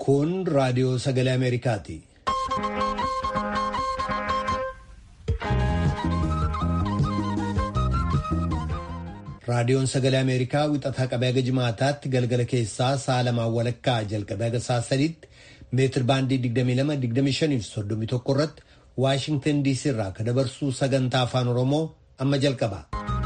Kun raadiyoo sagalee Ameerikaati. Raadiyoon sagalee Ameerikaa wixataa qabee haga jimaataatti galgala keessaa sa'a lamaan walakkaa jalqabee haga sa'a sadiitti meetir baandii 22-25 irratti Waashingtan DC irraa kan dabarsuu sagantaa afaan Oromoo amma jalqaba.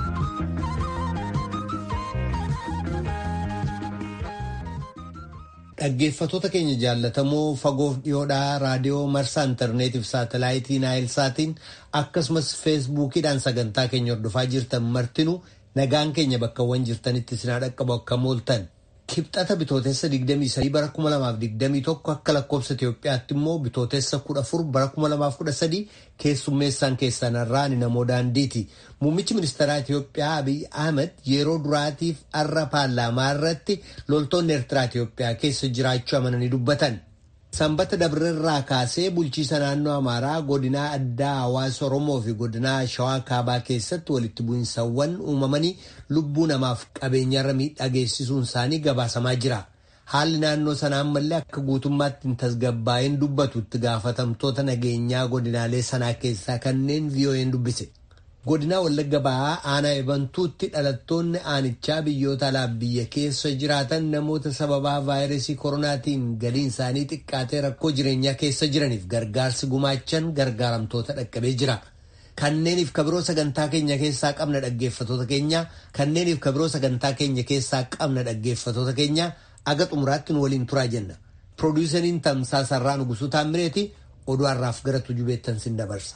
Dhaggeeffattoota keenya jaallatamoo fagoof dhiyoodhaa raadiyoo marsaa intarneetiif saatalaayitii naayilsaatiin akkasumas feesbuukiidhaan sagantaa keenya hordofaa jirtan martinuu nagaan keenya bakkawwan jirtanitti sinaa dhaqqabu akka mooltan. Kibxata bitootessa 23 bara 2021 akka lakkoofsa Itoophiyaatti immoo bitootessa 14 bara 2013 keessummeessaan keessan irraan namoo daandiiti. Muummichi ministeeraa Itoophiyaa Abiy Ahmed yeroo duraatiif har'a paarlaamaa irratti loltoonni Eertiraa Itoophiyaa keessa jiraachuu amananii dubbatan. Sanbata Dabreerraa kaasee bulchiisa naannoo Amaaraa godinaa addaa hawaasa Oromoo fi godinaa Shawaa Kaabaa keessatti walitti bu'insawwan uumamanii lubbuu namaaf qabeenyarra miidhaa geessisuun isaanii gabaasamaa jira. Haalli naannoo sanaa ammallee akka guutummaatti hin tasgabbaa'in dubbatu itti gaafatamtoota nageenyaa godinaalee sanaa keessaa kanneen VOA'n dubbise. Godinaa Wallagga Bahaa aanaa ebantuutti dhalattoonni aanichaa biyyoota alaa biyya keessa jiraatan namoota sababaa vaayirasii koronaatiin galiin isaanii xiqqaatee rakkoo jireenyaa keessa jiraniif gargaarsi gumaachan gargaaramtoota dhaqqabee jira. Kanneeniif kabiroo sagantaa keenya keessaa qabna dhaggeeffatoota keenya kanneeniif kabiroo sagantaa keenya keessaa qabna dhaggeeffatoota keenya aga xumuraatti nu waliin turaa jenna. Piroodyuseriin Tamsaasarraa Nugusuu Taammireeti oduu har'aaf gara tujubeettan sin dabarsa.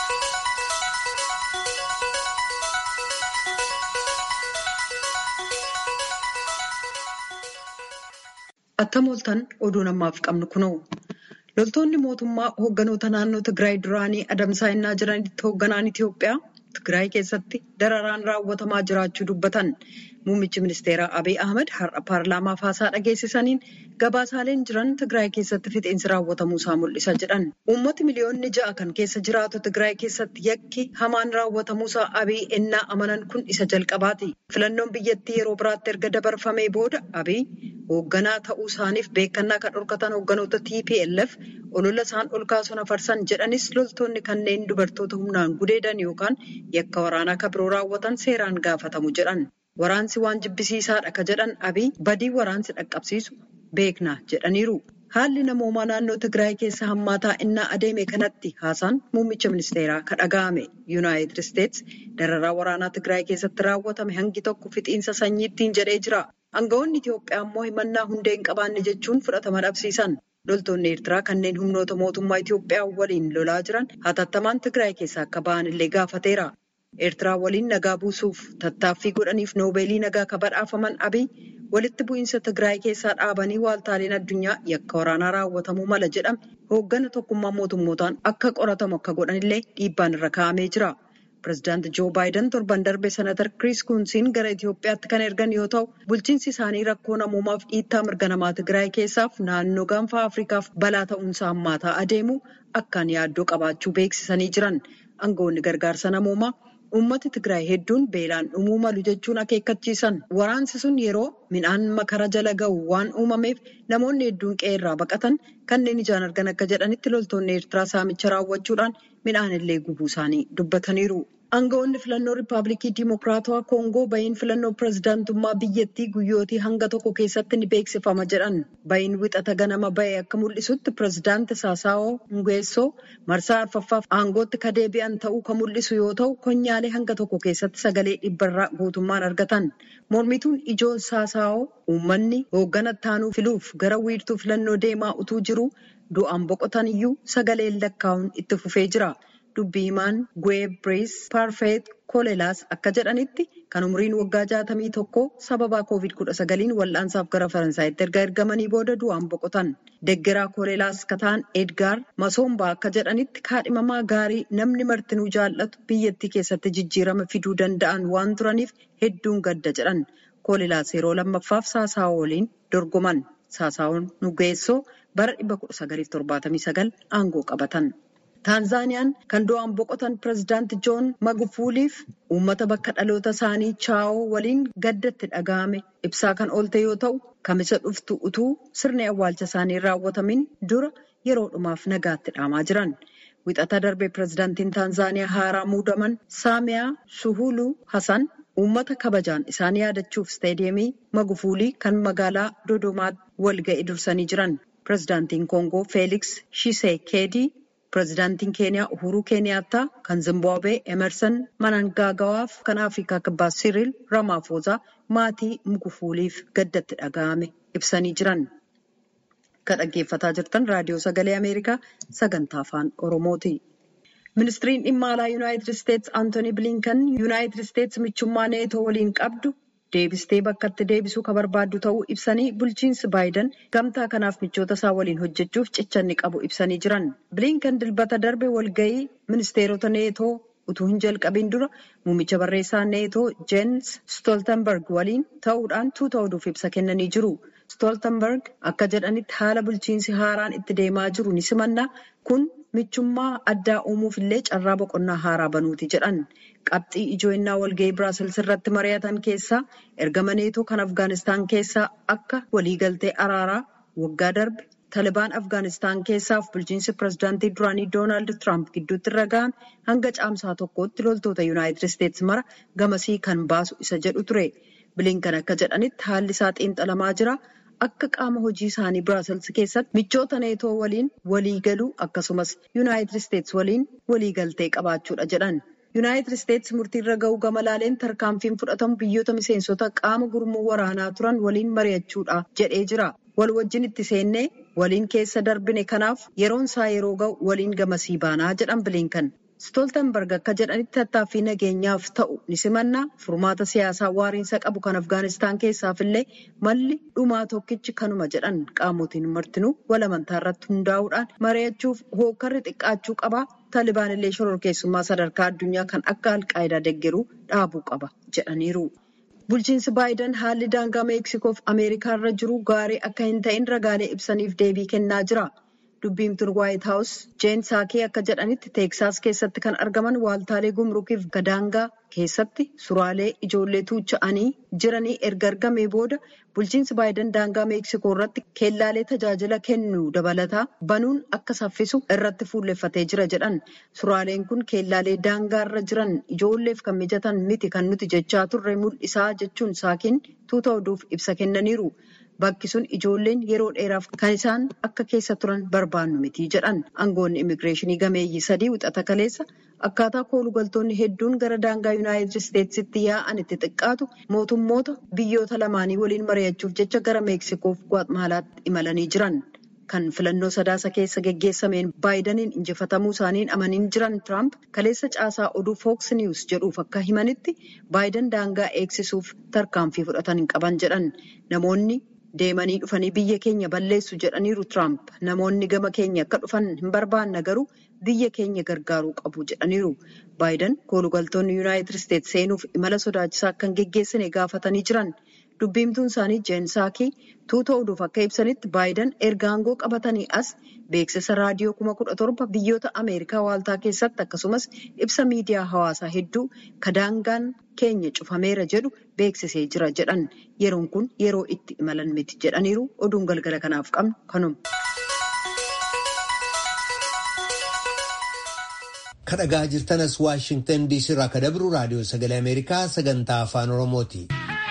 Attam ooltan oduun ammaaf qabnu kunoo loltoonni mootummaa hoogganoota naannoo Tigraay duraanii adamsaa innaa jiranitti hoogganaan Itoophiyaa Tigraay keessatti dararaan raawwatamaa jiraachuu dubbatan. Muummichi ministeeraa Abiy Ahmed har'a paarlaamaaf haasaa dhageessisaniin gabaasaaleen jiran Tigraay keessatti fixeensi raawwatamuu isaa mul'isa jedhan. Uummati miliyoonni ja'a kan keessa jiraatu Tigraay keessatti yakki hamaan raawwatamuu isaa Abiy ennaa amanan kun isa jalqabaati. Filannoon biyyattii yeroo biraatti erga dabarfamee booda Abiy hoogganaa ta'uu isaaniif beekannaa kan dhorkatan hoogganoota TPLF olola isaan ol kaasuun afarsan jedhanis loltoonni kanneen dubartoota humnaan gudeedan yookaan yakka waraanaa kan biroo raawwatan seeraan gaafatamu jedhan. Waraansi waan jibbisiisaadha ka jedhan Abiy badii waraansi dhaqqabsiisu beekna jedhaniiru. Haalli namoomaa naannoo Tigraay keessa hammaataa innaa adeeme kanatti haasaan muummicha ministeeraa ka dhaga'ame. Yuunaayitid Isteets dararaa waraanaa Tigraay keessatti raawwatame hangi tokko fixiinsa sanyiittiin jedhee jira. Aangawoonni Itoophiyaa immoo himannaa hundee hin qabaanne jechuun fudhatama dhabsiisan. Loltoonni Eertiraa kanneen humnoota mootummaa Itoophiyaa waliin lolaa jiran hatattamaan Tigraay keessaa akka ba'an illee gaafateera. Eertiraa waliin nagaa buusuuf tattaaffii godhaniif noobeelii nagaa ka badhaafaman Abiy walitti bu'iinsa Tigraay keessaa dhaabanii waaltaaleen addunyaa yakka waraanaa raawwatamuu mala jedhame hooggana tokkummaa mootummootaan akka qoratamu akka godhanillee dhiibbaan irra kaa'amee jira. Pireezidaanti Joo Baayiden torban darbe senatar Kiriis Kuunsiin gara Itoophiyaatti kan ergan yoo ta'u, bulchiinsi isaanii rakkoo namoomaaf dhiittaa mirga namaa Tigraay keessaaf naannoo gaanfa Afrikaaf balaa ta'uunsaa hammaataa adeemu akkaan yaaddoo qabaachuu beeksisanii jiran. Aangawoonni gargaarsa namoomaa uummati Tigraay hedduun beelaan dhumuu malu jechuun akeekkachiisan. Waraansi sun yeroo midhaan makara jala ga'u waan uumameef namoonni hedduun qe'ee irraa baqatan kanneen ijaan argan akka jedhanitti loltoonni Eertiraa saamicha raawwachuudhaan midhaan illee gubuu isaanii dubbataniiru. Aangawoonni filannoo Riippaabilikii Dimokiraatawaa Koongoo bahiin filannoo pireezidaantummaa biyyattii guyyootii hanga tokko keessatti ni beeksifama jedhan. Bahiin wixata ganama bahe akka mul'isutti pireezidaanti Saasaawoo Ngueessoo marsaa arfaffaaf aangootti ka deebi'an ta'uu kan mul'isu yoo ta'u, konyaalee hanga tokko keessatti sagalee dhibbarraa guutummaan argatan. Mormituun ijoon Saasaawoo uummanni hooggana ittaanuu filuuf gara wiirtuu filannoo deemaa utuu jiru du'aan boqotan iyyuu sagaleen lakkaa'uun itti fufee jira. Dubbii himaan Gweebrees Paarfeet Kolelaas akka jedhanitti kan umriin waggaa jaatamii tokko sababa COVID-19 wal'aansaaf gara Faransaayitti erga ergamanii booda du'aan boqotan. Deggeraa Kolelaas ka ta'an Edgaar Masoombaa akka jedhanitti kaadhimamaa gaarii namni martinuu jaallatu biyyattii keessatti jijjiirama fiduu danda'an waan turaniif hedduun gadda jedhan. Kolelaas yeroo lammaffaaf Saasaawoo waliin dorgoman. Saasaawoon Nugeessoo bara 1979 aangoo qabatan. Taanzaaniyaan kan du'aan boqotan pireezidaanti Joon Magufuuliif uummata bakka dhaloota isaanii chaawoo waliin gaddatti dhaga'ame ibsaa kan oolte yoo ta'u, kamisa dhuftu utuu sirni awwaalcha isaanii raawwatamin dura yeroo dhumaaf nagaatti dhaamaa jiran. Wixata darbe pireezidaantiin Taanzaaniyaa haaraa muudaman Saamiyaa Suhuluu Hasan uummata kabajaan isaan yaadachuuf isteediyeemii Magufuulii kan magaalaa Dodomaatti walga'ii dursanii jiran. Pireezidaantiin Koongoo Feeliks Shiseekeedii, pireezidaantiin Keeniyaa Uhuruu Keeniyaattaa, kan Zimbaabuwee Emerson Manangaagawaaf kan Afrikaa Kibbaa Siriil Ramaafoozaa maatii Magufuuliif gaddatti dhaga'ame ibsanii jiran. Kan dhaggeeffataa jirtan raadiyoo sagalee Ameerikaa sagantaa afaan Oromooti. Ministiriin dhimma alaa Yuunaayitid Isteetsi Antooni Bilinkan Yuunaayitid Isteetsi michummaa neetoo waliin qabdu deebistee bakkatti deebisuu kan barbaaddu ta'uu ibsanii bulchiinsi Baayiden gamtaa kanaaf michoota isaa waliin hojjechuuf cichanni qabu ibsanii jiran. Bilinkan dilbata darbe walga'ii ministeerota neetoo utuu hin jalqabiin dura muummicha barreessaa neetoo Jeens Stoltenberg waliin ta'uudhaan tuuta oduuf ibsa kennanii jiru. Stoltenberg akka jedhanitti haala bulchiinsi haaraan itti deemaa jiru ni simanna. Kun michummaa addaa uumuuf illee carraa boqonnaa haaraa banuuti jedhan. Qabxii ijoo'inaa walga'ii Biraasils irratti mari'atan keessaa ergama neetoo kan Afgaanistaan keessaa akka waliigaltee araaraa waggaa darbe Talibaan Afgaanistaan keessaaf bulchiinsi pireezidaantii duraanii Doonaald Tiraamp gidduutti irra ga'ame hanga caamsaa tokkootti loltoota Yuunaayitid Isteetsi mara gamasii kan baasu isa jedhu ture. Bilinkan akka jedhanitti haalli isaa xiinxalamaa jira. Akka qaama hojii isaanii Biraasils keessatti michoota neetoo waliin waliigaluu akkasumas Yuunaayitid Isteetsi waliin waliigaltee qabaachuudha jedhan. Yuunaayitid Isteetsi murtii irra ga'uu gama laaleen tarkaanfiin fudhatamu biyyoota miseensota qaama gurmuu waraanaa turan waliin mari'achuudha jedhee jira. Wal wajjin itti seennee waliin keessa darbine kanaaf yeroon isaa yeroo ga'u waliin gamasii baanaa jedhan Bilinkan. Stoltenberg akka jedhanitti tattaaffii nageenyaaf ta'u ni simannaa furmaata siyaasaa waariinsa qabu kan Afgaanistaan keessaaf illee malli dhumaa tokkichi kanuma jedhan qaamotiin martinuu wal amantaa irratti hundaa'uudhaan mari'achuuf hookarri xiqqaachuu qaba. Taalibaan illee shororkeessummaa sadarkaa addunyaa kan akka alqaayidaa deeggaruu dhaabuu qaba jedhaniiru. Bulchiinsi Baayiden haalli daangaa Meeksikoof Ameerikaa irra jiru gaarii akka hin ta'in ragaalee ibsaniif deebii kennaa jira. Dubbiimtuun Waayit Haawus Jeen Saakee akka jedhanitti Teeksaas keessatti kan argaman waaltaalee gumruukiif gadaangaa keessatti suraalee ijoollee tuucha'anii jiranii erga argamee booda bulchiinsi Baayiden daangaa Meeksikoo irratti keellaalee tajaajila kennu dabalataa banuun akka saffisu irratti fuulleffatee jira jedhan. Suraaleen kun keellaalee daangaa irra jiran ijoolleef kan mijatan miti kan nuti jechaa turre mul'isaa jechuun Saakeen tuuta oduuf ibsa kennaniiru. Bakki sun ijoolleen yeroo dheeraaf kan isaan akka keessa turan barbaannu miti jedhan aangoonni immigireeshinii gameeyyii sadii wixata kaleessa akkaataa koolugaltoonni hedduun gara daangaa yuunaayitid isteetsitti yaa'an itti xiqqaatu mootummoota biyyoota lamaanii waliin mari'achuuf jecha gara meeksikoof gwaatmaalaatti imalanii jiran. Kan filannoo sadaasa keessa geggeessameen baayidaniin injifatamuu isaaniin amaniin jiran Tiraamp kaleessa caasaa oduu Fox News jedhuuf akka himanitti baayidan daangaa eegsisuuf tarkaanfii fudhatan hin qaban jedhan namoonni. Deemanii dhufanii biyya keenya balleessu jedhaniiru Tiraamp. Namoonni gama keenya akka dhufan hin barbaanna garuu biyya keenya gargaaruu qabu jedhaniiru. Baayiden koolugaltoonni Yuunaayitid Isteetsi seenuuf imala sodaachisaa akka hin geggeessine gaafatanii jiran. Dubbiimtuun isaanii Jeen Saakii tuuta oduuf akka ibsanitti Baayiden erga aangoo qabatanii as beeksisa raadiyoo kuma kudha torba biyyoota Ameerikaa waaltaa keessatti akkasumas ibsa miidiyaa hawaasaa hedduu kadaangaan keenya cufameera jedhu beeksisee jira jedhan yeroon kun yeroo itti imalan miti jedhaniiru oduun galgala kanaaf qabnu kanuma. kadhagaa jirtanas waashingtan diisii irraa ka dabru raadiyoo sagalee ameerikaa sagantaa afaan oromooti.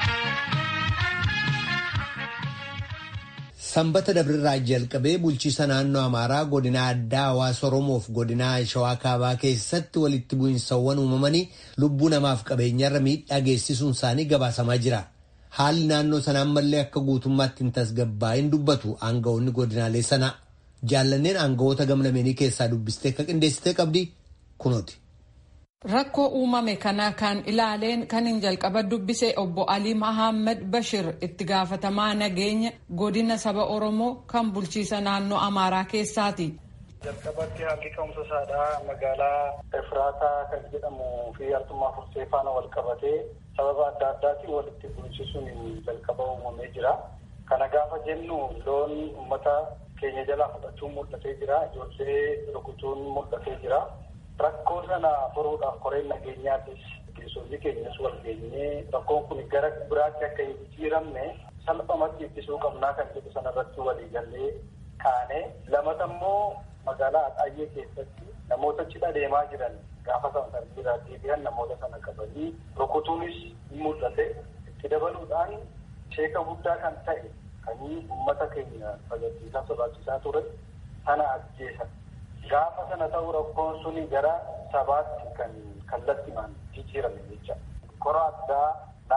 Sanbata dabrirraa jalqabee bulchiisa naannoo Amaaraa godina addaa hawaasa Oromoof godina Shawaa Kaabaa keessatti walitti bu'insawwan uumamanii lubbuu namaaf qabeenyarra miidhaa geessisuun isaanii gabaasamaa jira. Haalli naannoo sanaa ammallee akka guutummaatti hin tasgabbaa'in dubbatu aanga'oonni godinaalee sanaa. Jaallanneen aanga'oota gamlameenii keessaa dubbistee akka qindeessitee qabdi kunooti. Rakkoo uumame kana kan ilaaleen kan hin jalqaba dubbise obbo Alii Mahammad Bashir itti gaafatamaa nageenya godina saba Oromoo kan bulchiisa naannoo Amaaraa keessaati. Jalqabatti haalli ka'umsa isaadhaa magaalaa Efraataa kan jedhamu fi Artummaa Fursee faana wal qabatee sababa adda addaatiin walitti bu'insisuun jalqaba uumamee jira. Kana gaafa jennu loon uummata keenya jalaa fudhachuun mul'atee jira. Ijoollee rukutuun mul'atee jira. Rakkoo sana furuudhaaf koreen nageenyaattis gaggeessonni keenyas wal geenyee rakkoon kun gara biraatti akka hin jijjiiramne salphumatti ittisuu qabnaa kan jedhu sanarratti walii gallee kaane lamata immoo magaalaa Axaayee keessatti namoota cidha deemaa jiran gaafa sana tartiibaa deebi'an namoota sana qabanii rukutuunis ni mul'ate itti dabaluudhaan sheeka guddaa kan ta'e kanii uummata keenya tajaajilaa sodaachisaa ture sana ajjeesan. Gaafa sana ta'u rakkoon suni gara sabaatti kan kallattimaan jijjiirame jecha. Kora addaa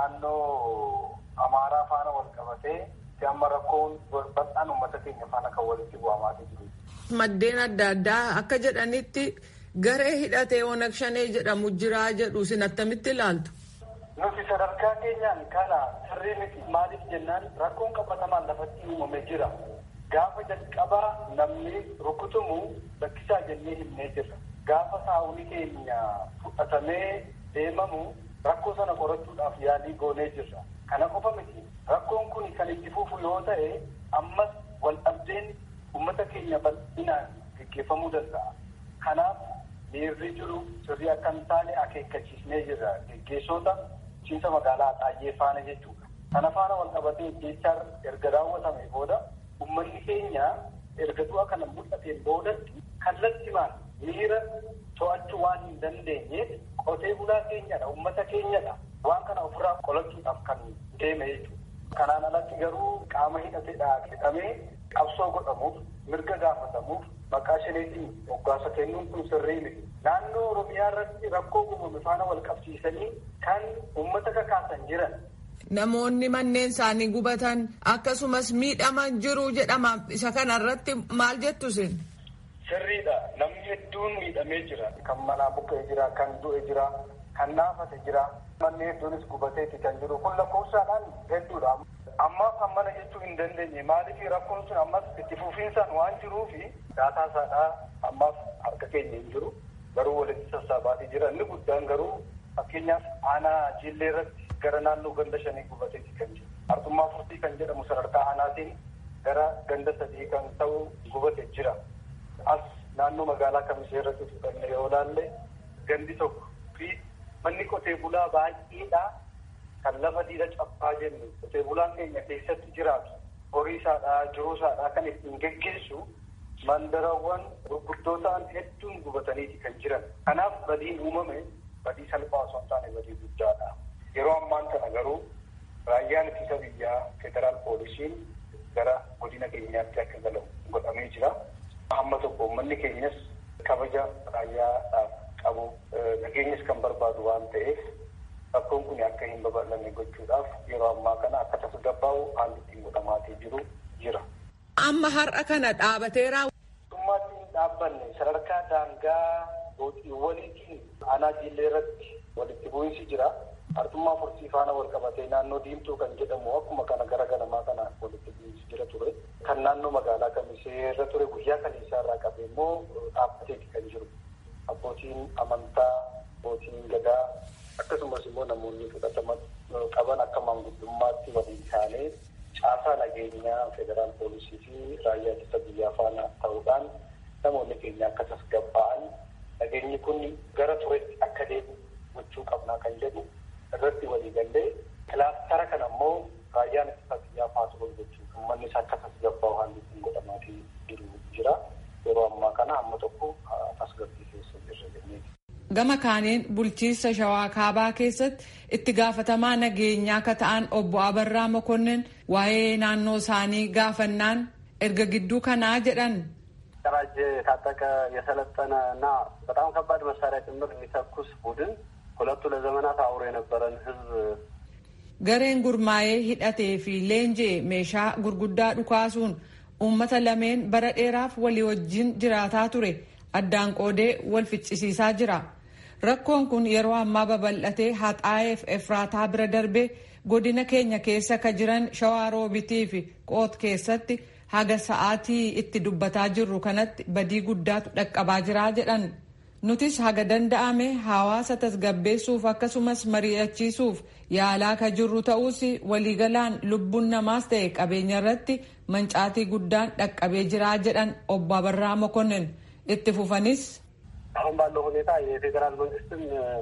naannoo Amaaraa faana wal qabatee amma rakkoon bal'aan uummata keenya faana kan walitti bu'amaa jiru. Maddeen adda addaa akka jedhanitti garee hidhatee Onag Shanee jedhamu jiraa jedhu isin attamitti ilaaltu? Nuti sadarkaa keenyaan kana sirrii miti maaliif jennaan rakkoon qabatamaan lafatti uumamee jira. Gaafa jalqabaa namni rukutumu lakkisaa jennee himnee jirra. Gaafa saawwi keenya fudhatamee deemamu rakkoo sana qorachuudhaaf yaalii goonee jirra. Kana qofa miti. Rakkoon kun kan itti fufu yoo ta'e ammas wal dhabdeen uummata keenya bal'inaan gaggeeffamuu danda'a. Kanaaf miirri jiru sirrii akka hin taane akeekkachiisnee jirra. Gaggeessota bulchiinsa magaalaa Axaayee faana jechuudha. Kana faana wal qabatee jecha erga raawwatame booda Uummanni keenya erga du'a kana mul'ateen boodatti kallattimaan miira to'achuu waan hin dandeenyeef qotee bulaa keenyadha, uummata keenyadha. Waan kana ofirraa qolachuudhaaf kan deeme jechuudha. Kanaan alatti garuu qaama hidhateedha jedhamee qabsoo godhamuuf, mirga gaafatamuuf maqaa shaneetiin moggaasa kennuun kun sirrii miti. Naannoo Oromiyaa irratti rakkoo uumame faana wal qabsiisanii kan uummata kakaasan jiran Namoonni manneen isaanii gubatan akkasumas miidhaman jiru jedhama. Isa kana irratti maal jettu isin? Sirriidha. Namni hedduun miidhamee jira. Kan manaa buqqee jira, kan du'e jira, kan naafate jira. Manni hedduunis gubateeti kan jiru. Kun lakkoofsaadhaan hedduudha. Ammaaf kan mana jechuu hin dandeenye. Maaliif rakkoon sun ammas itti fufiinsaan waan jiruufi daataa isaadhaa ammaaf harka keenya hin jiru. Garuu walitti sassaabaatii jira. Inni guddaan garuu fakkeenyaaf aanaa jiillee irratti gara naannoo ganda shanii gubateeti kan jiru. Artummaa furtii kan jedhamu sadarkaa aanaatiin gara ganda sadii kan ta'u gubate jira. As naannoo magaalaa kamisee irratti fudhanne yoo ilaalle gandi tokko fi manni qotee bulaa baay'eedha kan lafa diida cabbaa jennu qotee bulaan keenya keessatti jiraatu horii isaadhaa jiruu isaadhaa kan ittiin geggeessu mandarawwan gurguddoo ta'an hedduun gubataniiti kan jiran. Kanaaf badiin uumame badii salphaa osoo hin taane badii guddaadha. Yeroo ammaan kana garuu raayyaan ittisa biyyaa federaal poolisiin gara godina keenyaatti akka galu godhamee jira. Amma tokko uummanni keenyas kabaja raayyaadhaaf qabu nageenyas kan barbaadu waan ta'eef rakkoon kun akka hin babal'anne gochuudhaaf yeroo ammaa kana akka tasgabbaa'u haalli ittiin godhamaatii jiru jira. Amma har'a kana dhaabateera. Dhummaatti hin dhaabbanne sadarkaa daangaa booxiiwwaniitiin aanaa jiillee irratti walitti bu'iinsi jira. Artummaa furtii faana wal qabatee naannoo diimtuu kan jedhamu akkuma kana gara ganamaa kana walitti bu'iinsi jira ture. Kan naannoo magaalaa kamisee irra ture guyyaa kaleessaa irraa qabee immoo dhaabbateeti kan jiru. Abbootiin amantaa, abbootiin gadaa akkasumas immoo namoonni fudhatama qaban akka maanguddummaatti waliin isaanii caasaa nageenyaa federaal poolisii fi raayyaa ittisa biyyaa faana ta'uudhaan namoonni keenya akka tasgabbaa'an nageenyi kun gara turetti akka deemu gochuu qabnaa kan jedhu irratti walii gallee kilaastara kana immoo raayyaan ittisa biyyaa faatu gochuuf uummanni isaa akka tasgabbaa'u haalli ittiin godhamaatii jiru jira. Yeroo ammaa kana amma tokko tasgabbii keessa jirra jenneeti. Gama kaaniin bulchiinsa shawaa kaabaa keessatti itti gaafatamaa nageenyaa akka ta'an obbo Abarraa Mokonnin waa'ee naannoo isaanii gaafannaan erga gidduu kanaa jedhan. ደራጀ የታጠቀ የሰለጠነ እና በጣም ከባድ መሳሪያ ጭምር የሚተኩስ ቡድን ሁለቱ ለዘመናት አብሮ የነበረን ህዝብ gareen gurmaa'ee hidhatee fi leenjee meeshaa gurguddaa dhukaasuun uummata lameen bara dheeraaf walii wajjin jiraataa ture addaan qoodee wal ficcisiisaa jira. Rakkoon kun yeroo ammaa babal'atee haxaa'eef efraataa bira darbee godina keenya keessa ka jiran shawaa roobitii fi qoot keessatti haga sa'aatii itti dubbataa jirru kanatti badii guddaatu dhaqqabaa jiraa jedhan. nutis haga danda'ame hawaasa tasgabbeessuuf akkasumas mari'achiisuuf yaalaa ka jirru ta'us waliigalaan lubbuun namaas ta'e qabeenya irratti mancaatii guddaan dhaqqabee jiraa jedhan obbo Abarraa Mokonnin itti fufanis አሁን ባለው ሁኔታ የፌዴራል መንግስትም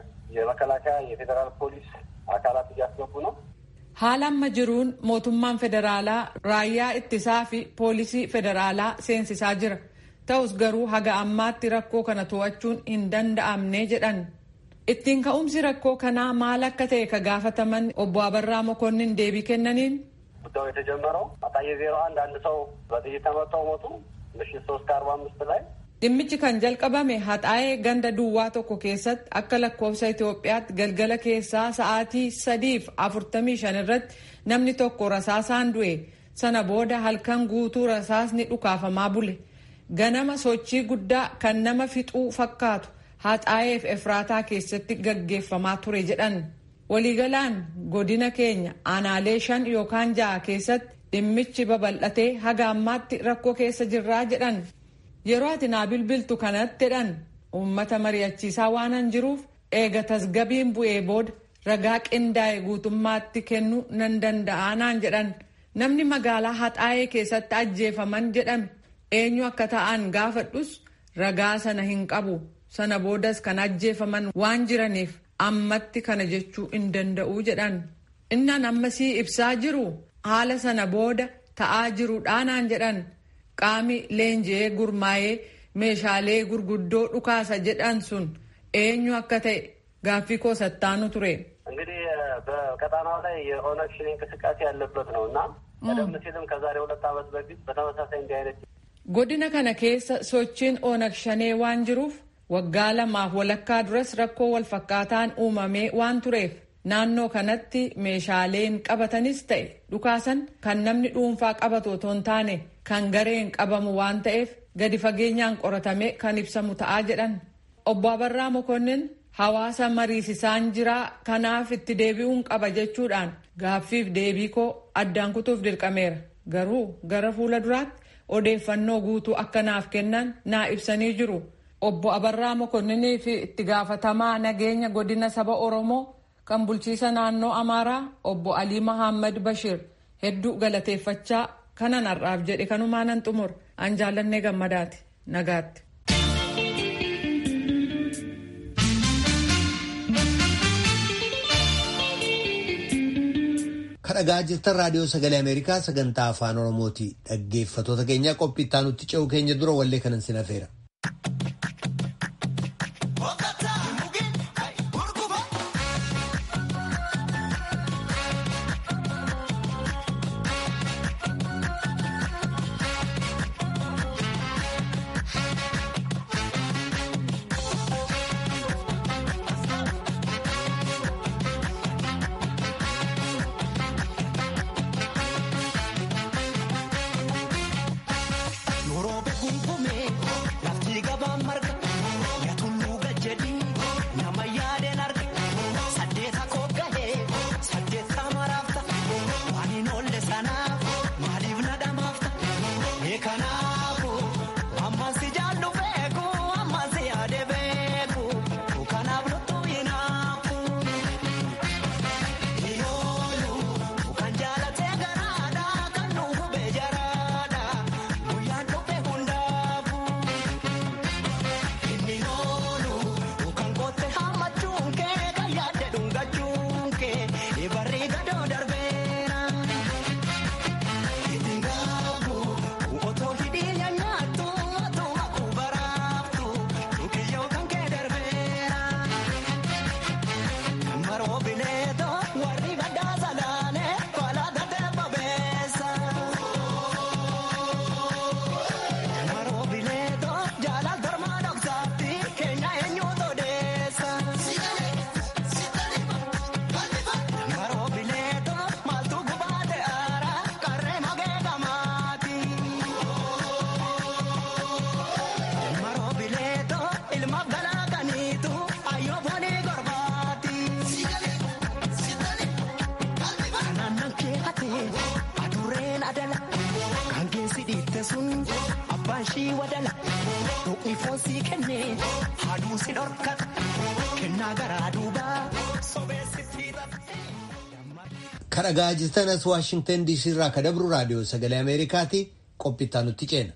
የመከላከያ የፌዴራል ፖሊስ አካላት እያስገቡ ነው። haala amma jiruun mootummaan federaalaa raayyaa ittisaa fi poolisii federaalaa seensisaa jira ta'us garuu haga ammaatti rakkoo kana to'achuun hin danda'amne jedhan ittiin ka'umsi rakkoo kanaa maal akka ta'e ka gaafataman obbo Abarraa Mokonnin deebii kennaniin ጉዳዩ የተጀመረው አጣዬ ዜሮ አንድ አንድ ሰው በጥይት ተመተው ሞቱ ምሽት ሶስት ከአርባ አምስት ላይ dhimmichi kan jalqabame haxaa'ee ganda duwwaa tokko keessatti akka lakkoofsa Itoophiyaatti galgala keessaa sa'aatii sadiif afurtamii shan irratti namni tokko rasaasaan du'e sana booda halkan guutuu rasaasni dhukaafamaa bule ganama sochii guddaa kan nama fixuu fakkaatu haxaa'eef efraataa keessatti gaggeeffamaa ture jedhan waliigalaan godina keenya aanaalee shan yookaan ja'a keessatti dhimmichi babal'atee haga ammaatti rakkoo keessa jirraa jedhan yeroo ati naa bilbiltu kanatti jedhan uummata mari'achiisaa waanan jiruuf eega tasgabiin bu'ee booda ragaa qindaa'e guutummaatti kennuu nan danda'a naan jedhan namni magaalaa haxaa'ee keessatti ajjeefaman jedhame eenyu akka ta'an gaafadhus ragaa sana hin qabu sana boodas kan ajjeefaman waan jiraniif ammatti kana jechuu hin danda'u jedhan innan ammasii ibsaa jiru haala sana booda ta'aa jiruudhaa naan jedhan qaami leenji'ee gurmaa'ee meeshaalee gurguddoo dhukaasa jedhan sun eenyu akka ta'e gaaffii koo sattaanu ture. እንግዲህ በቀጣናው ላይ የኦነግ ሸኔ እንቅስቃሴ ያለበት ነው እና ቀደም ሲልም ከዛሬ ሁለት ዓመት በፊት በተመሳሳይ እንዲህ አይነት godina kana keessa sochiin oonag shanee waan jiruuf waggaa lamaaf walakkaa duras rakkoo walfakkaataan uumamee waan tureef naannoo kanatti meeshaaleen qabatanis ta'e dhukaasan kan namni dhuunfaa qabatu otoo hin taane kan gareen qabamu waan ta'eef gadi fageenyaan qoratamee kan ibsamu ta'aa jedhan obbo Abarraa Mokonnin hawaasa mariisisaan jiraa kanaaf itti deebi'uun qaba jechuudhaan gaaffiif deebii koo addaan kutuuf dirqameera garuu gara fuula duraatti odeeffannoo guutuu akka naaf kennan naa ibsanii jiru obbo Abarraa Mokonninii fi itti gaafatamaa nageenya godina saba Oromoo kan bulchiisa naannoo Amaaraa obbo Alii Mahammad Bashir hedduu galateeffachaa kanan har'aaf jedhe kanumaa nan xumur an jaallannee gammadaati nagaatti. kadhagaa jirtan raadiyoo sagalee ameerikaa sagantaa afaan oromooti dhaggeeffatoota keenya qophii itti aanutti ce'u keenya dura wallee kanan sin hafeera. Yeroo beekuun kumee lafti ifoon sii kenne haaduu si dhorkata kennaa garaa duubaa sobeessitti kadhagaa jirtanas waashingtan diisii irraa ka dabru raadiyoo sagalee ameerikaati qophittaa nutti ceena.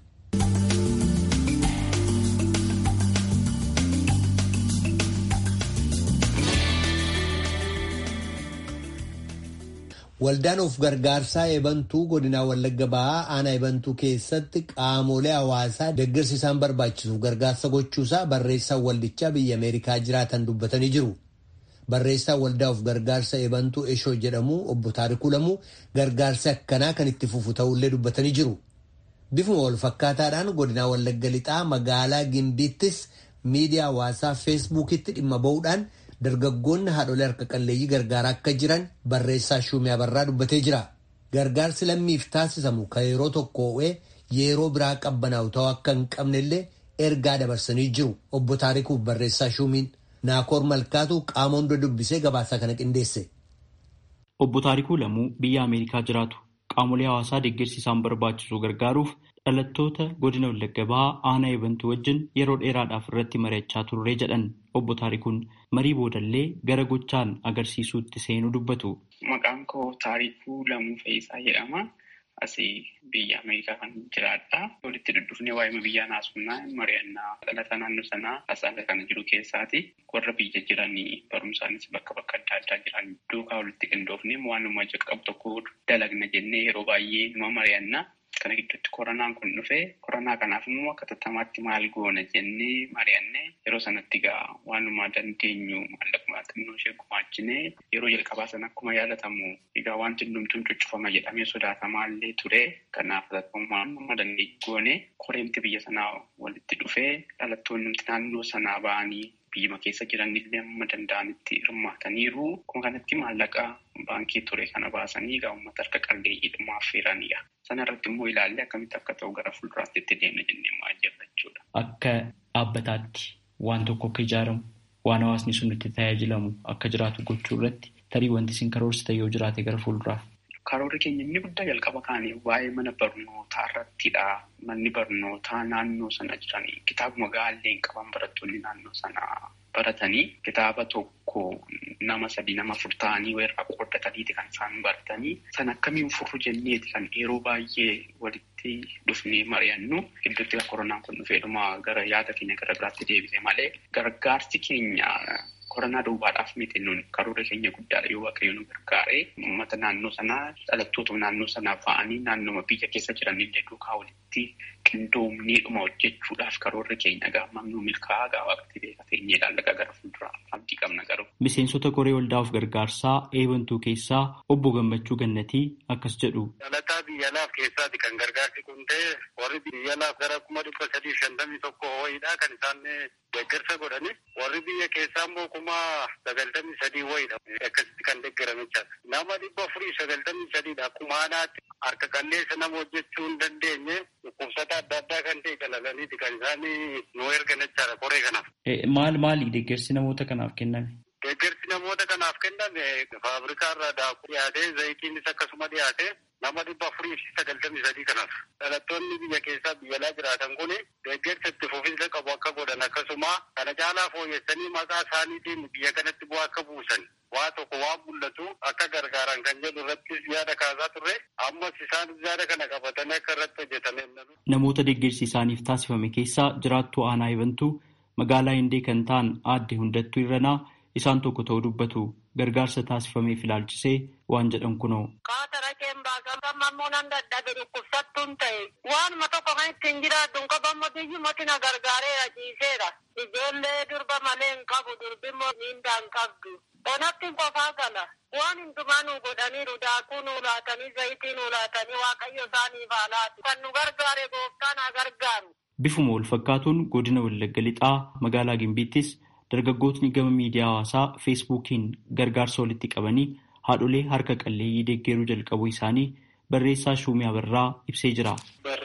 Waldaan of gargaarsaa eebantuu godinaa Wallagga Bahaa aanaa eebantuu keessatti qaamolee hawaasaa deeggarsi isaan barbaachisu gargaarsa gochuusaa barreessaan waldichaa biyya Ameerikaa jiraatan dubbatanii jiru. Barreessaan waldaa of gargaarsa eebantuu Eshoo jedhamu obbo Taarikuu Lamuu gargaarsi akkanaa kan itti fufu ta'ullee dubbatanii jiru. Bifuma wal fakkaataadhaan godinaa Wallagga Lixaa magaalaa Gimbiittis miidiyaa hawaasaa feesbuukitti dhimma ba'uudhaan dargaggoonni haadholee harka qalleeyyii gargaaraa akka jiran barreessaa Shumee Abarraa dubbatee jira. Gargaarsi lammiif taasisamu kan yeroo tokko ho'ee yeroo biraa qabbanaa'u ta'uu akka hin qabnellee ergaa dabarsanii jiru. Obbo Taarikuuf barreessaa Shumiin Naakoor Malkaatu qaama hunda dubbisee gabaasaa kana qindeesse. Obbo Taarikuu Lamuu biyya Ameerikaa jiraatu qaamolee hawaasaa deeggarsi isaan barbaachisu gargaaruuf dhalattoota godina Wallagga Bahaa aanaa eebantuu wajjin yeroo dheeraadhaaf irratti mari'achaa turre jedhan obbo Taarikuun marii boodallee gara gochaan agarsiisuutti seenuu dubbatu. Maqaan koo Taarikuu Lamuu Fe'iisaa jedhama. Asii biyya Ameerikaa kan jiraadha. Walitti duddufnee waa'ee biyyaa naasumnaa mari'annaa dhalataa naannoo sanaa hasaasa kana jiru keessaati. Warra biyya jiranii barumsaanis bakka bakka adda addaa jiran duukaa walitti qindoofnee waanuma qabu tokko dalagna jennee yeroo baay'ee numa mari'annaa. Kana gidduutti koronaan kun dhufee koronaa kanaaf immoo akka tattamaatti maal goona jennee mari'annee yeroo sanatti egaa waanuma dandeenyu maallaquma xinnoo ishee gumaachinee yeroo jalqabaa sana akkuma yaadatamu egaa wanti hundumtuun cuccufama jedhamee sodaatamaa illee ture. Kanaaf tattamaan amma dandeenyu goone koreemti biyya sanaa walitti dhufee dhalattoonni naannoo sanaa ba'anii biyyuma keessa jiran illee amma danda'anitti hirmaataniiru. Kun kanatti maallaqa baankii ture kana baasanii egaa uummata harka qalleeyyiidhuma affeeranidha. Sana irratti immoo ilaallee akkamitti akka ta'u gara fuulduraatti itti deemna jennee maal jirra jechuudha. Akka dhaabbataatti waan tokko akka ijaaramu waan hawaasni sun itti tajaajilamu akka jiraatu gochuu irratti tarii wanti isin karoorsitan yoo jiraate gara fuulduraaf. Karoorri keenya inni guddaa jalqaba kaanii waa'ee mana barnootaa irrattidha. Manni barnootaa naannoo sana jiranii kitaabuma gaallee hin qaban barattoonni naannoo sanaa baratanii kitaaba tokko nama sadii nama afur ta'anii irraa qooddataniiti kan isaan baratanii san akkamiin furru jenneeti kan yeroo baay'ee walitti dhufnee mari'annu gidduutti koronaan kun dhufeedhuma gara yaada keenya gara biraatti deebise malee gargaarsi keenya. Koronaa duwwaadhaaf miti nuun karoora keenya guddaadha yoo waaqayyo nu gargaaree uummata naannoo sanaa dhalattoota naannoo sanaa ba'anii naannoo biyya keessa jiran illee duukaa walitti qindoomneedhuma hojjechuudhaaf karoorri keenya gaamma nu milkaa'aa gaa waaqatti beekateenyee ilaallaqa gara fuulduraa abdii qabna garuu. Miseensota koree waldaa of gargaarsaa eebantuu keessaa obbo Gammachuu Gannatii akkas jedhu. Dhalataa biyya laaf keessaati kan gargaarsi kun ta'e warri biyya laaf gara kuma dhibba sadii shantamii tokko ho'iidha kan isaan deeggarsa godhani warri biyya keessaa immoo kuma sagaltamii sadii wayiidha akkasitti kan deeggaramichaadha. Nama dhibba afurii sagaltamii sadiidha akkuma haanaatti harka qalleessa nama hojjechuu hin dandeenye dhukkubsata adda addaa kan ta'e qalalaniiti kan isaan nu ergan jechaadha koree kanaaf. Maal maali deeggarsi namoota kanaaf kenname? Deeggarsi namoota kanaaf kenname faabrikaa irraa daakuu dhiyaatee zayitiinis akkasuma dhiyaatee nama dhibba afurii fi sagaltamii sadii kanaaf. Dhalattoonni biyya keessaa biyya alaa jiraatan kun deeggarsa itti fufinsa qabu akka godhan akkasuma kana caalaa fooyyessanii maqaa isaaniitiin biyya kanatti bu'aa akka buusan waa tokko waan mul'atu akka gargaaran kan jedhu irrattis yaada kaasaa turre ammas isaan yaada kana qabatanii akka irratti hojjetame. Namoota deeggarsi isaaniif taasifame keessaa jiraattuu aanaa eebantuu magaalaa Hindee kan ta'an aadde hundattuu irranaa isaan tokko ta'uu dubbatu gargaarsa taasifameef ilaalchisee waan jedhan kunoo. Kaatara keembaa gammammoo nan dadhabe dhukkubsattuun ta'e waanuma tokko kan ittiin jiraadhu qabammoo biyyumatti na gargaareera ciiseera. Ijoollee durba malee hin qabu durbimmoo miindaa hin qabdu. Onatti qofaa gala. Waan hundumaa nu godhaniiru daakuu nu laatanii zayitii nu laatanii waaqayyo isaaniif haa laatu. Kan nu gargaare gooftaan haa gargaaru. Bifuma wal fakkaatuun godina Wallagga Lixaa magaalaa Gimbiittis dargaggootni gama miidiyaa hawaasaa feesbuukiin gargaarsa walitti qabanii haadholee harka qalleeyyii deeggaruu jalqabuu isaanii barreessaa Shuumii Abarraa ibsee jira. Barreessaa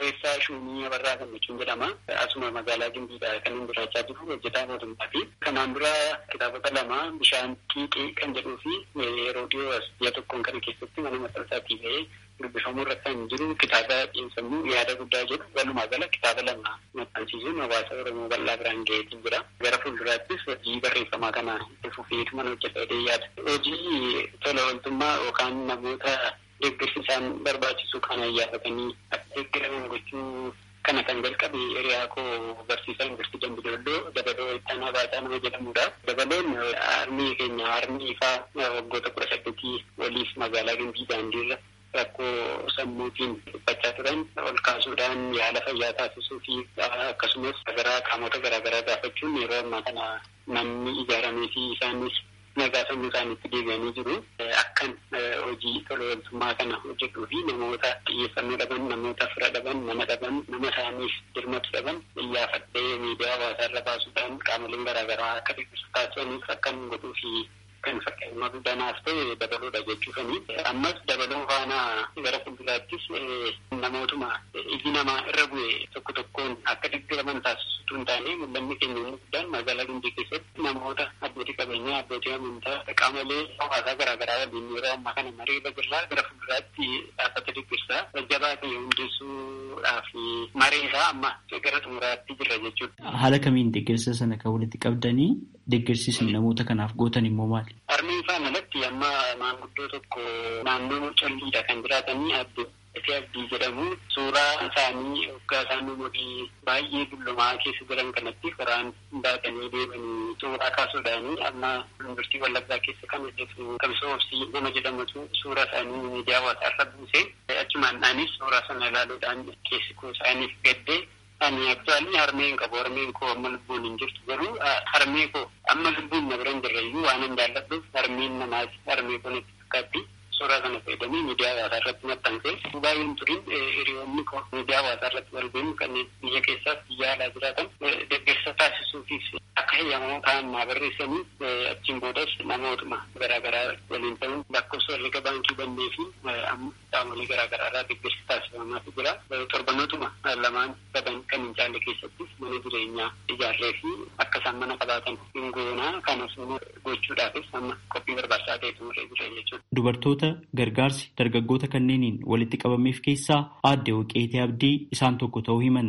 Shuumii Abarraa Gammachuun jedhama. Asuma magaalaa Gimbiidha kan inni jiraachaa jiru hojjetaa mootummaati. Kanaan dura kitaabota lama bishaan xiiqii kan jedhuu fi yeroo dhiyoo as ji'a tokkoon kana keessatti mana maxxansaatii ba'ee dubbifamuu irratti kan jiru kitaaba xiinsammuu yaada guddaa jedhu walumaa gala kitaaba lama maxxansiisuun hawaasa Oromoo bal'aa biraan ga'eetiin jira. Gara fuulduraattis hojii barreeffamaa kana itti fufeetu mana hojjetee yaada. Hojii tola ooltummaa yookaan namoota deeggarsi isaan barbaachisu kana yaafatanii akka deeggaraman gochuu kana kan jalqabe hiriyaa koo barsiisaa yuunivarsiitii Dambidolloo dabaloo ittaanaa baataa nama jedhamudha. Dabaloon armii keenya armii ifaa waggoota kudha saddeetii waliif magaalaa Gimbii daandiirra rakkoo sammuutiin dhiphachaa turan ol kaasuudhaan yaala fayyaa taasisuu fi akkasumas gara qaamota garaagaraa gaafachuun yeroo ammaa kana manni ijaaramee fi isaanis nagaa sammuu isaaniitti deebi'anii jiru. Akkan hojii tola ooltummaa kana hojjetuu fi namoota xiyyeeffannoo dhaban, namoota fira dhaban, nama dhaban, nama isaaniif dirmatu dhaban iyyaafadhee miidiyaa hawaasaa irra baasuudhaan qaamoleen garaagaraa akka deeggarsa taasisaniif akkan godhuu fi kan fakkeenyummaa guddanaaf ta'e dabaloodha jechuufani. Ammas dabaloo faana gara fuulduraattis namootuma iji namaa irra bu'e tokko tokkoon akka deeggaraman taasisutu hin taane mul'anni keenya inni guddaan magaalaa Gimbii keessatti namoota abbootii qabeenyaa abbootii amantaa qaamolee hawaasaa garaagaraa waliin yeroo ammaa kana marii irra jirra gara fuulduraatti dhaabbata deeggarsaa jajjabaa ta'e hundeessuudhaaf maree isaa amma gara xumuraatti jirra jechuudha. Haala kamiin deeggarsa sana kan walitti qabdanii deeggarsiisni namoota kanaaf gootan immoo maali? Armeen isaan alatti amma maanguddoo tokko naannoo colliidha kan jiraatanii abdii abdii jedhamu suuraa isaanii waggaa isaan umurii baay'ee dullumaa keessa jiran kanatti qoraan baatanii deemanii suuraa kaasuudhaani amma yuunivarsiitii Wallaggaa keessa kan hojjetu Kamsoo Obsii nama jedhamutu suuraa isaanii miidiyaa hawaasaa irra buuse achumaan dhaanis suuraa sana ilaaluudhaan keessi koo isaaniif gaddee ani aktuaalii harmeen qabu harmeen koo amma lubbuun hin jirtu garuu harmee koo amma lubbuun na bira hin jirreyyuu waan hin jaalladhuuf harmeen namaati harmee koo natti fakkaatti suuraa kana fayyadamee miidiyaa hawaasaa irratti maxxanse baay'een turin hiriyoonni koo miidiyaa hawaasaa irratti wal beenu kanneen biyya keessaas biyya alaa jiraatan deeggarsa taasisuufis akka heeyyamamoo ta'an naa barreessanii achiin boodas namootuma garaagaraa waliin ta'uun lakkoofsa herrega baankii bannee fi amma qaamolee garaagaraa irraa deeggarsa taasifamaatu jira torbanootuma lamaan sadan kan hin caalle keessattis mana jireenyaa ijaarree fi akka isaan mana qabaatan hin goonaa kanas gochuudhaafis amma qophii barbaachisaa ta'e xumuree jira jechuudha. Dubartoota gargaarsi dargaggoota kanneeniin walitti qabameef keessaa aadde Waqeetee Abdii isaan tokko ta'uu himan.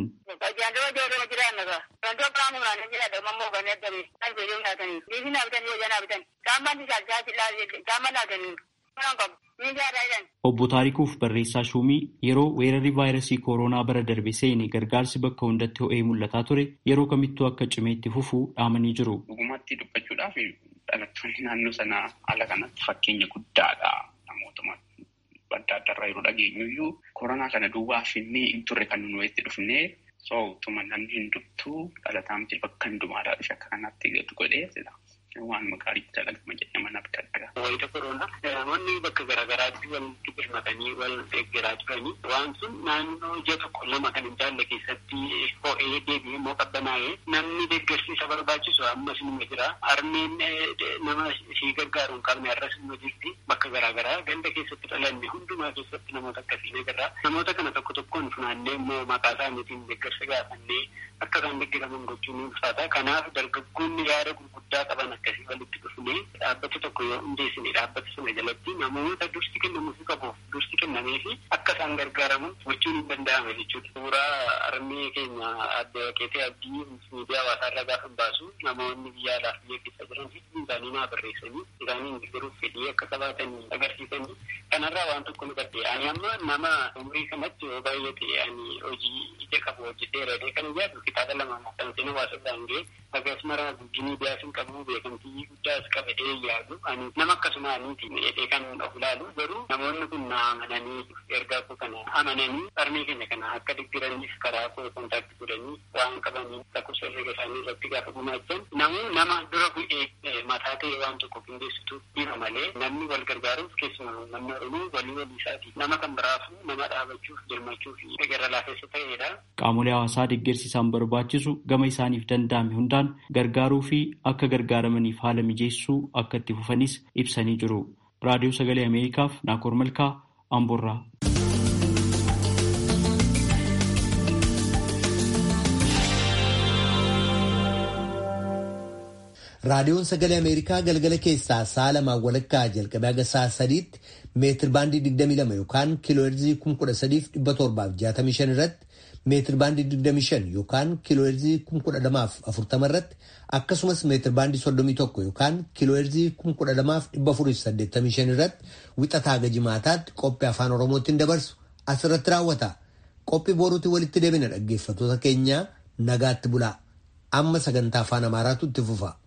Obbo Taarikuuf barreessaa shuumii yeroo weerarri vaayirasii kooroonaa bara darbe seene gargaarsi bakka hundatti ho'ee mul'ataa ture yeroo kamittuu akka cimeetti fufuu dhaamanii jiru. Dhugumatti dubbachuudhaaf dhalattoonni naannoo sanaa haala kanatti fakkeenya guddaadha. Namootuma adda addaarraa yeroo dhageenyuyyuu koronaa kana duwwaa finnee hin turre kan nu itti dhufnee sootuma namni hin dubtuu dhalataa miti bakka hundumaadhaa dhufe akka kanatti gadi godhee waan gaarii dalagama jedhee mana bitadha. Wayita koronaa namoonni bakka garaagaraatti walitti birmatanii wal deeggaraa turanii waan sun naannoo ji'a tokko lama kan hin jaalle keessatti ho'ee deebi'ee immoo qabbanaa'ee namni deeggarsiisa barbaachisu ammas nima jira. Harmeen nama ishee gargaaru hin qabne har'as nima jirti bakka garaagaraa ganda keessatti dhalanne hundumaa keessatti namoota akkasii ni jirra. Namoota kana tokko tokkoon funaannee immoo maqaa isaaniitiin deeggarsa gaafannee akka isaan deeggaraman gochuun ni ulfaata. Kanaaf dargaggoonni yaada gurguddaa qaban akkasii walitti dhufnee dhaabbata tokko yoo hundeessine dhaabbata sana jalatti namoota dursi kennamuufi qabuuf dursi kennamee fi akka isaan gargaaraman gochuun hin danda'ame jechuudha. Suuraa armee keenya adda waqeetee abdii miidiyaa hawaasaa irra gaafa baasu namoonni biyya alaaf biyya keessa jiran hedduun isaanii naa barreessanii isaanii deeggaruuf fedhii akka qabaatanii agarsiisanii kanarraa waan tokko nu gadde ani amma nama umurii kanatti yoo baay'ate ani hojii ija qabu hojjetee radee kan ijaarru kitaaba lama maxxansee hawaasa biraan ga'e akkasumara guddinii biyyaas qabu beekamtii guddaas qabadhee yaadu ani nama akkasuma aniiti jedhee kan of ilaalu garuu namoonni kun na amananii ergaa koo kana amananii armee keenya kana akka deggiraniif karaa koo kontaakti godhanii waan qabanii lakkoofsa herreega isaanii irratti gaafa gumaachan namuu nama dura bu'ee mataa ta'e waan tokko qindeessitu dhiba malee namni wal gargaaruuf keessumaa namni oromoo walii walii isaati nama kan biraafu nama dhaabachuuf dirmachuuf gara laafessa ta'edha. Qaamolee hawaasaa deeggarsiisaan barbaachisu gama isaaniif danda'ame hundaan gargaaruu fi akka gargaaramaniif haala mijeessuu akka itti fufanis ibsanii jiru. Raadiyoo Sagalee Ameerikaaf Naakoor Malkaa Amboorraa. raadiyoon sagalee ameerikaa galgala keessaa sa'a lamaan walakkaa jalqabee haga sa'a sadiitti meetir baandii 22 yookaan kiilooherzii 13765 irratti meetir baandii 25 yookaan kiilooherzii 12040 irratti akkasumas meetir baandii 31 yookaan kiilooherzii 12485 irratti wixataa haga jimaataatti qophii afaan oromootiin dabarsu asirratti raawwata. Qophii boruutti walitti deebina dhaggeeffattoota keenya nagaatti bulaa. Amma sagantaa afaan amaaraatu itti fufa.